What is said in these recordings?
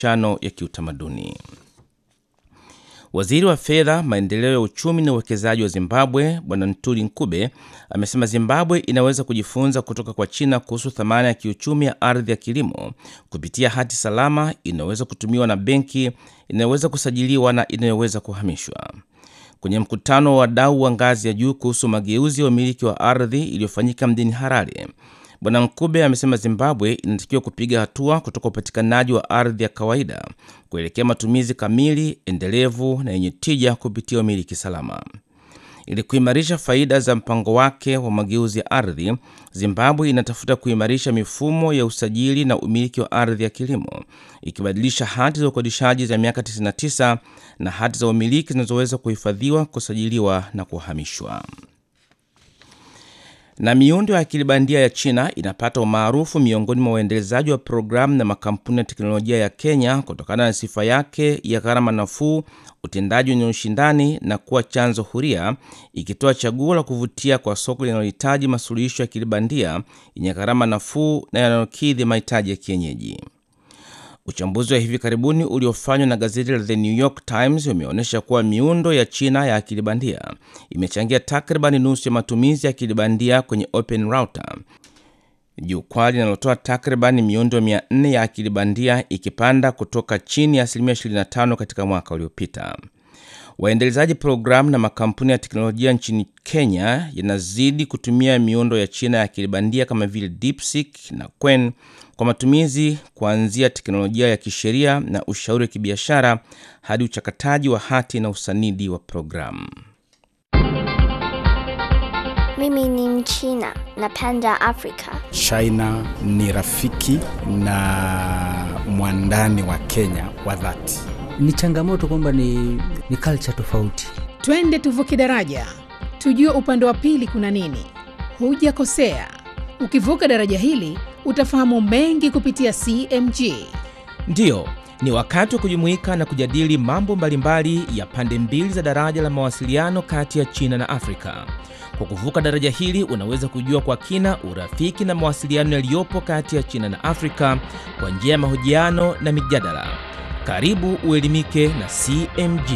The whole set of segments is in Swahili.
chano ya kiutamaduni. Waziri wa fedha, maendeleo ya uchumi na uwekezaji wa Zimbabwe Bwana Ntuli Nkube amesema Zimbabwe inaweza kujifunza kutoka kwa China kuhusu thamani ya kiuchumi ya ardhi ya kilimo kupitia hati salama inayoweza kutumiwa na benki, inayoweza kusajiliwa na inayoweza kuhamishwa. Kwenye mkutano wa wadau wa ngazi ya juu kuhusu mageuzi ya umiliki wa ardhi iliyofanyika mjini Harare, Bwana Nkube amesema Zimbabwe inatakiwa kupiga hatua kutoka upatikanaji wa ardhi ya kawaida kuelekea matumizi kamili, endelevu na yenye tija kupitia umiliki salama. Ili kuimarisha faida za mpango wake wa mageuzi ya ardhi, Zimbabwe inatafuta kuimarisha mifumo ya usajili na umiliki wa ardhi ya kilimo, ikibadilisha hati za ukodishaji za miaka 99 na hati za umiliki zinazoweza kuhifadhiwa, kusajiliwa na kuhamishwa. Na miundo ya akili bandia ya China inapata umaarufu miongoni mwa waendelezaji wa programu na makampuni ya teknolojia ya Kenya kutokana na sifa yake ya gharama nafuu, utendaji wenye ushindani na kuwa chanzo huria, ikitoa chaguo la kuvutia kwa soko linalohitaji masuluhisho ya akili bandia yenye gharama nafuu na yanayokidhi mahitaji ya kienyeji. Uchambuzi wa hivi karibuni uliofanywa na gazeti la The New York Times umeonyesha kuwa miundo ya China ya akili bandia imechangia takriban nusu ya matumizi ya akili bandia kwenye Open Router, jukwaa linalotoa takriban miundo 400 ya akili bandia, ikipanda kutoka chini ya asilimia 25 katika mwaka uliopita. Waendelezaji programu na makampuni ya teknolojia nchini Kenya yanazidi kutumia miundo ya China ya akili bandia kama vile DeepSeek na Qwen kwa matumizi kuanzia teknolojia ya kisheria na ushauri wa kibiashara hadi uchakataji wa hati na usanidi wa programu. Mimi ni Mchina, napenda Afrika. China ni rafiki na mwandani wa Kenya wa dhati. Ni changamoto kwamba ni, ni culture tofauti. Twende tuvuke daraja, tujue upande wa pili kuna nini. Hujakosea, ukivuka daraja hili utafahamu mengi kupitia CMG. Ndiyo, ni wakati wa kujumuika na kujadili mambo mbalimbali ya pande mbili za daraja la mawasiliano kati ya China na Afrika. Kwa kuvuka daraja hili unaweza kujua kwa kina urafiki na mawasiliano yaliyopo kati ya China na Afrika kwa njia ya mahojiano na mijadala. Karibu uelimike na CMG.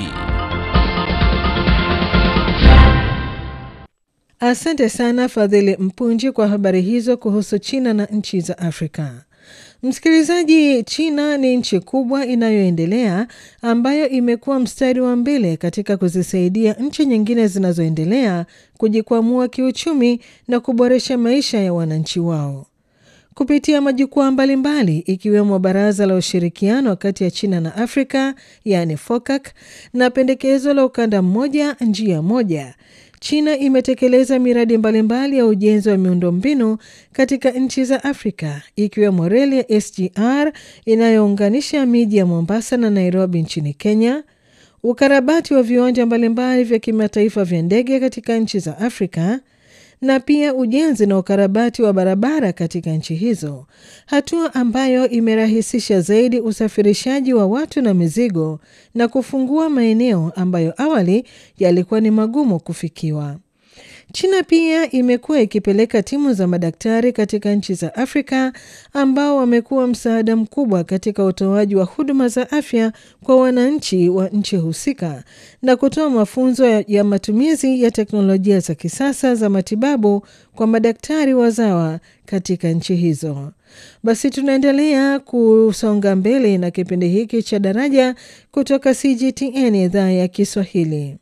Asante sana Fadhili Mpunji kwa habari hizo kuhusu China na nchi za Afrika. Msikilizaji, China ni nchi kubwa inayoendelea ambayo imekuwa mstari wa mbele katika kuzisaidia nchi nyingine zinazoendelea kujikwamua kiuchumi na kuboresha maisha ya wananchi wao kupitia majukwaa mbalimbali ikiwemo Baraza la Ushirikiano kati ya China na Afrika, yaani FOCAC, na pendekezo la ukanda mmoja njia moja. China imetekeleza miradi mbalimbali ya ujenzi wa miundombinu katika nchi za Afrika ikiwemo reli ya SGR inayounganisha miji ya Mombasa na Nairobi nchini Kenya, ukarabati wa viwanja mbalimbali vya kimataifa vya ndege katika nchi za Afrika na pia ujenzi na ukarabati wa barabara katika nchi hizo, hatua ambayo imerahisisha zaidi usafirishaji wa watu na mizigo na kufungua maeneo ambayo awali yalikuwa ni magumu kufikiwa. China pia imekuwa ikipeleka timu za madaktari katika nchi za Afrika ambao wamekuwa msaada mkubwa katika utoaji wa huduma za afya kwa wananchi wa nchi husika na kutoa mafunzo ya, ya matumizi ya teknolojia za kisasa za matibabu kwa madaktari wazawa katika nchi hizo. Basi tunaendelea kusonga mbele na kipindi hiki cha Daraja kutoka CGTN idhaa ya Kiswahili.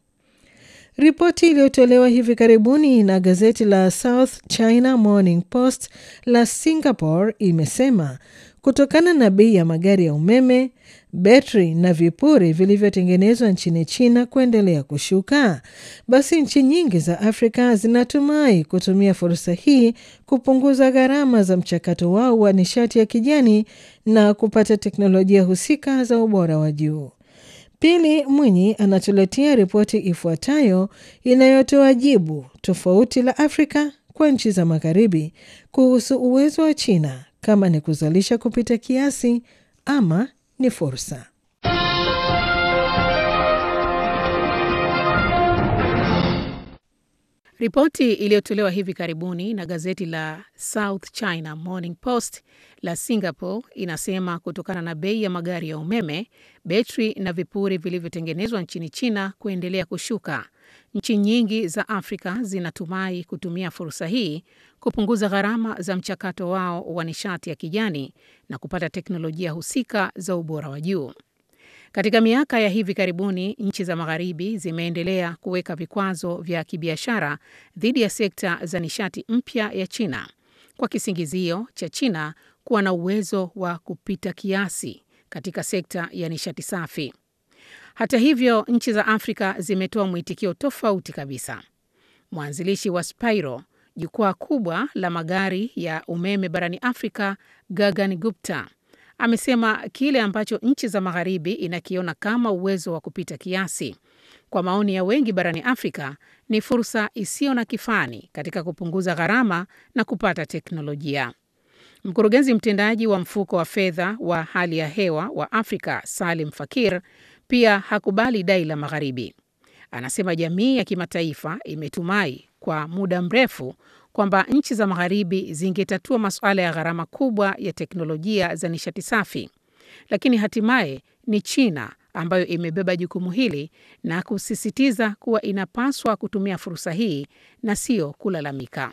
Ripoti iliyotolewa hivi karibuni na gazeti la South China Morning Post la Singapore imesema kutokana na bei ya magari ya umeme, betri na vipuri vilivyotengenezwa nchini China kuendelea kushuka, basi nchi nyingi za Afrika zinatumai kutumia fursa hii kupunguza gharama za mchakato wao wa nishati ya kijani na kupata teknolojia husika za ubora wa juu. Pili Mwinyi anatuletea ripoti ifuatayo inayotoa jibu tofauti la Afrika kwa nchi za Magharibi kuhusu uwezo wa China kama ni kuzalisha kupita kiasi ama ni fursa. Ripoti iliyotolewa hivi karibuni na gazeti la South China Morning Post la Singapore inasema kutokana na bei ya magari ya umeme, betri na vipuri vilivyotengenezwa nchini China kuendelea kushuka, nchi nyingi za Afrika zinatumai kutumia fursa hii kupunguza gharama za mchakato wao wa nishati ya kijani na kupata teknolojia husika za ubora wa juu. Katika miaka ya hivi karibuni, nchi za Magharibi zimeendelea kuweka vikwazo vya kibiashara dhidi ya sekta za nishati mpya ya China kwa kisingizio cha China kuwa na uwezo wa kupita kiasi katika sekta ya nishati safi. Hata hivyo, nchi za Afrika zimetoa mwitikio tofauti kabisa. Mwanzilishi wa Spiro, jukwaa kubwa la magari ya umeme barani Afrika, Gagan Gupta amesema kile ambacho nchi za magharibi inakiona kama uwezo wa kupita kiasi, kwa maoni ya wengi barani Afrika, ni fursa isiyo na kifani katika kupunguza gharama na kupata teknolojia. Mkurugenzi mtendaji wa mfuko wa fedha wa hali ya hewa wa Afrika, Salim Fakir, pia hakubali dai la magharibi. Anasema jamii ya kimataifa imetumai kwa muda mrefu kwamba nchi za magharibi zingetatua masuala ya gharama kubwa ya teknolojia za nishati safi, lakini hatimaye ni China ambayo imebeba jukumu hili na kusisitiza kuwa inapaswa kutumia fursa hii na sio kulalamika.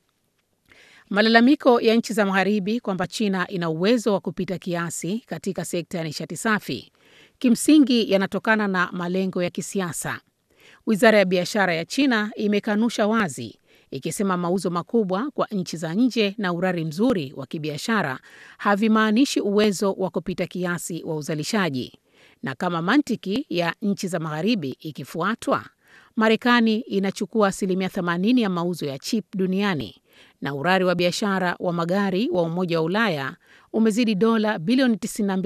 Malalamiko ya nchi za magharibi kwamba China ina uwezo wa kupita kiasi katika sekta ya nishati safi kimsingi yanatokana na malengo ya kisiasa. Wizara ya biashara ya China imekanusha wazi ikisema mauzo makubwa kwa nchi za nje na urari mzuri wa kibiashara havimaanishi uwezo wa kupita kiasi wa uzalishaji. Na kama mantiki ya nchi za magharibi ikifuatwa, Marekani inachukua asilimia 80 ya mauzo ya chip duniani na urari wa biashara wa magari wa Umoja wa Ulaya umezidi dola bilioni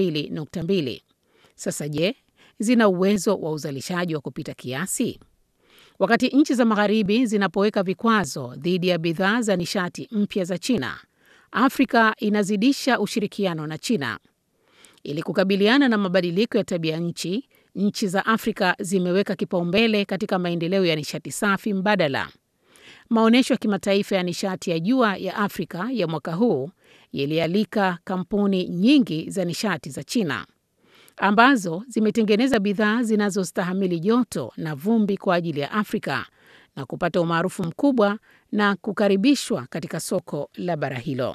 92.2. Sasa je, zina uwezo wa uzalishaji wa kupita kiasi? Wakati nchi za magharibi zinapoweka vikwazo dhidi ya bidhaa za nishati mpya za China, Afrika inazidisha ushirikiano na China. Ili kukabiliana na mabadiliko ya tabia nchi, nchi za Afrika zimeweka kipaumbele katika maendeleo ya nishati safi mbadala. Maonyesho ya kimataifa ya nishati ya jua ya Afrika ya mwaka huu yalialika kampuni nyingi za nishati za China ambazo zimetengeneza bidhaa zinazostahimili joto na vumbi kwa ajili ya Afrika na kupata umaarufu mkubwa na kukaribishwa katika soko la bara hilo.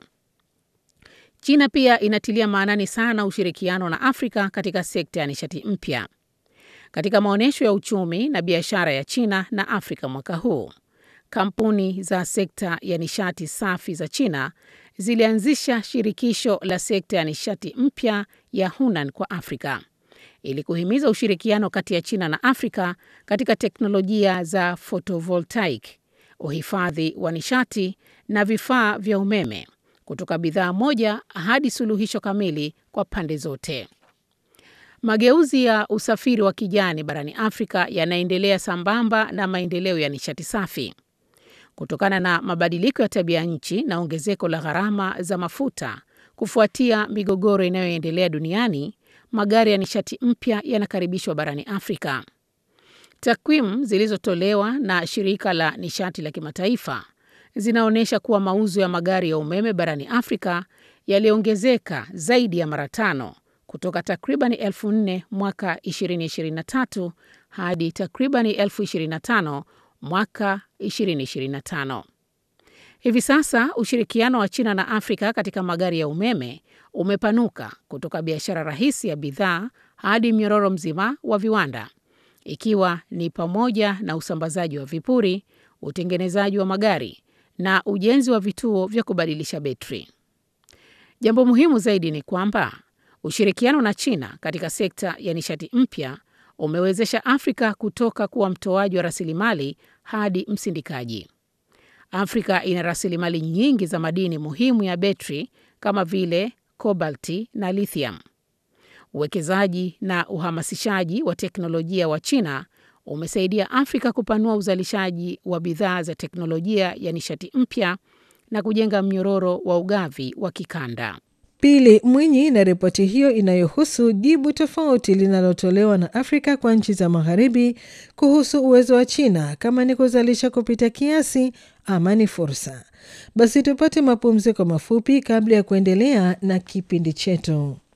China pia inatilia maanani sana ushirikiano na Afrika katika sekta ya nishati mpya. Katika maonyesho ya uchumi na biashara ya China na Afrika mwaka huu, kampuni za sekta ya nishati safi za China zilianzisha shirikisho la sekta ya nishati mpya ya Hunan kwa Afrika ili kuhimiza ushirikiano kati ya China na Afrika katika teknolojia za photovoltaic, uhifadhi wa nishati na vifaa vya umeme, kutoka bidhaa moja hadi suluhisho kamili kwa pande zote. Mageuzi ya usafiri wa kijani barani Afrika yanaendelea sambamba na maendeleo ya nishati safi. Kutokana na mabadiliko ya tabia nchi na ongezeko la gharama za mafuta kufuatia migogoro inayoendelea duniani, magari ya nishati mpya yanakaribishwa barani Afrika. Takwimu zilizotolewa na shirika la nishati la kimataifa zinaonyesha kuwa mauzo ya magari ya umeme barani Afrika yaliongezeka zaidi ya mara tano kutoka takribani elfu nne mwaka 2023 hadi takribani elfu 25 mwaka 2025. Hivi sasa ushirikiano wa China na Afrika katika magari ya umeme umepanuka kutoka biashara rahisi ya bidhaa hadi mnyororo mzima wa viwanda, ikiwa ni pamoja na usambazaji wa vipuri, utengenezaji wa magari na ujenzi wa vituo vya kubadilisha betri. Jambo muhimu zaidi ni kwamba ushirikiano na China katika sekta ya nishati mpya umewezesha Afrika kutoka kuwa mtoaji wa rasilimali hadi msindikaji. Afrika ina rasilimali nyingi za madini muhimu ya betri kama vile kobalti na lithium. Uwekezaji na uhamasishaji wa teknolojia wa China umesaidia Afrika kupanua uzalishaji wa bidhaa za teknolojia ya nishati mpya na kujenga mnyororo wa ugavi wa kikanda. Pili Mwinyi na ripoti hiyo inayohusu jibu tofauti linalotolewa na Afrika kwa nchi za magharibi kuhusu uwezo wa China kama ni kuzalisha kupita kiasi ama ni fursa. Basi tupate mapumziko mafupi kabla ya kuendelea na kipindi chetu.